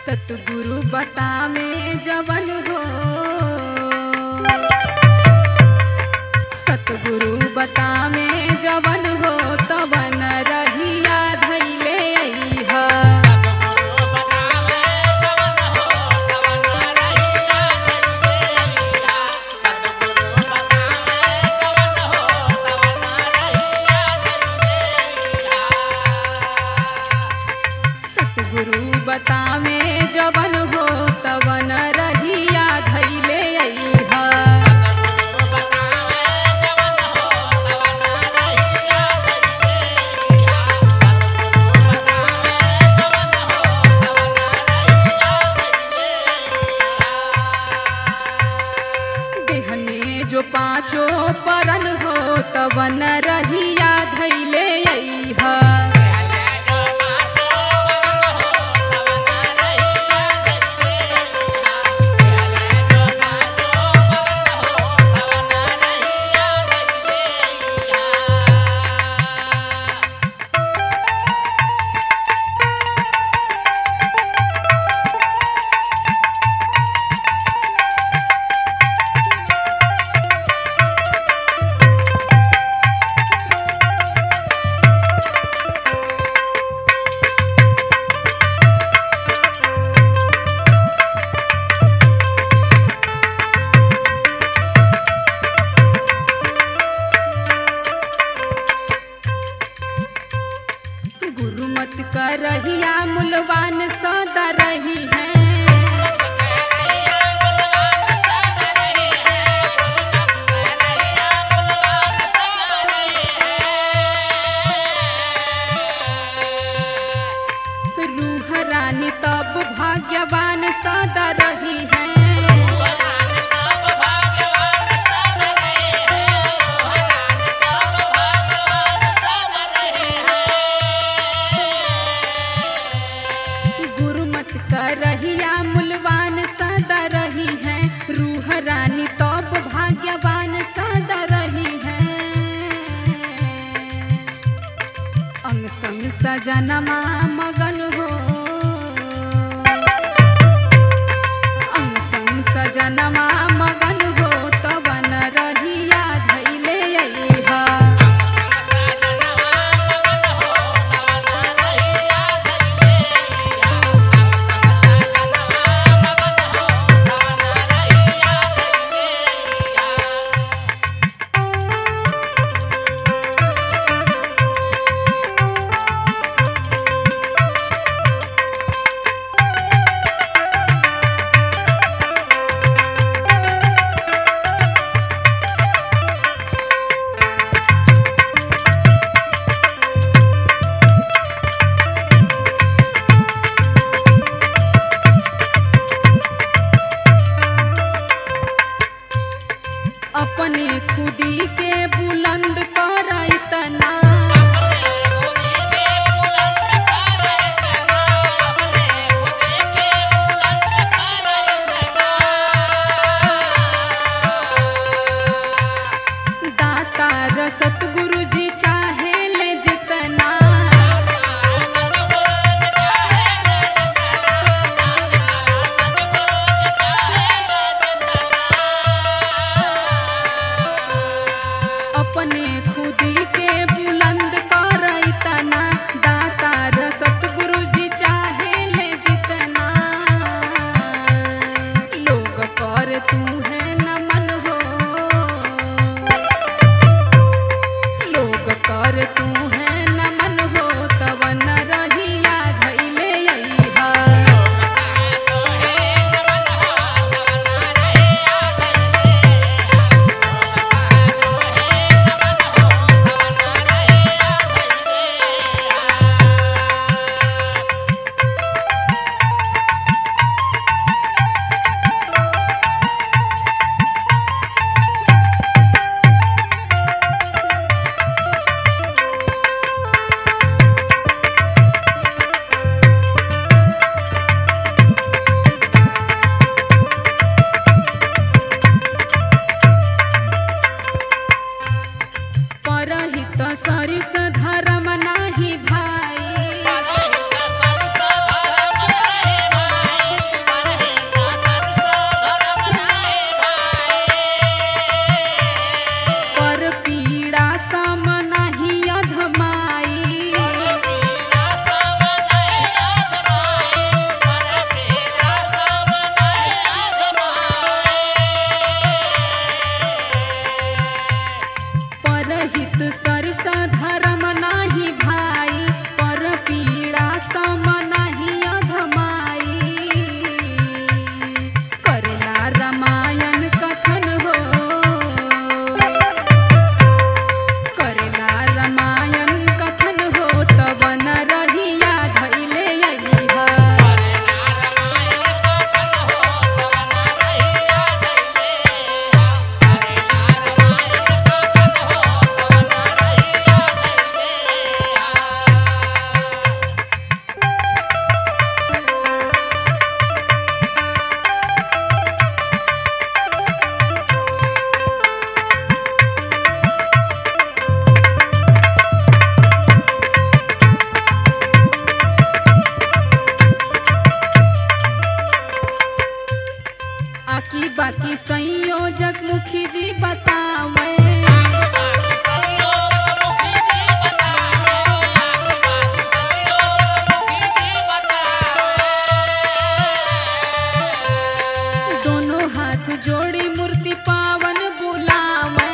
सतगुरु बता में जवन हो सतगुरु बता में जवन हो तवन रहिया धैले अइहा सतगुरु बता में जवन हो तवन रहिया धैले अइहा देहने जो पाँचों परन हो तवन रहिया धैले अइहा गुरुमत कर रहिया मुलवान सदा रही है रूह रानी तब भाग्यवान सदा रही है गुरुमत कर रहिया मुलवान सदा रही है रूह रानी तब भाग्यवान सदा रही है अंग संग सजनमा मगन हो अंग संग सजनमा मगन हो तवन रहिया धैले अइहा बाकी संयोजक मुखी जी बतावे दोनों हाथ जोड़ी मूर्ति पावन बुलावे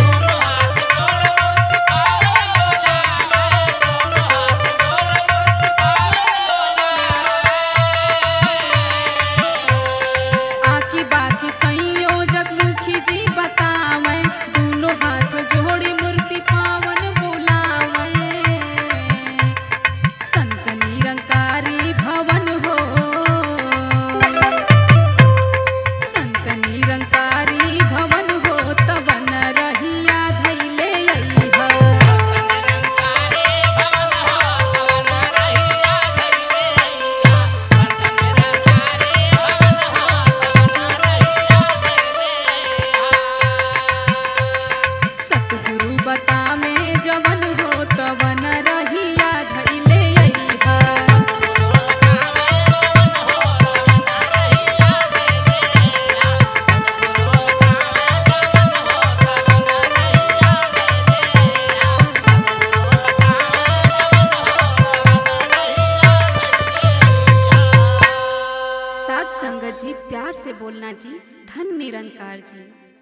आकी बाकी संयोजक मुखी जी बतावे दोनों हाथ जोड़ी मूर्ति पावन बुलावे संत निरंकारी भवन हो संत निरंकारी भवन हो तवन रहिया धैले अइहा सतगुरु बता में जवन हो तवन रहिया धैले अइहा सात संगत जी प्यार से बोलना जी धन निरंकार जी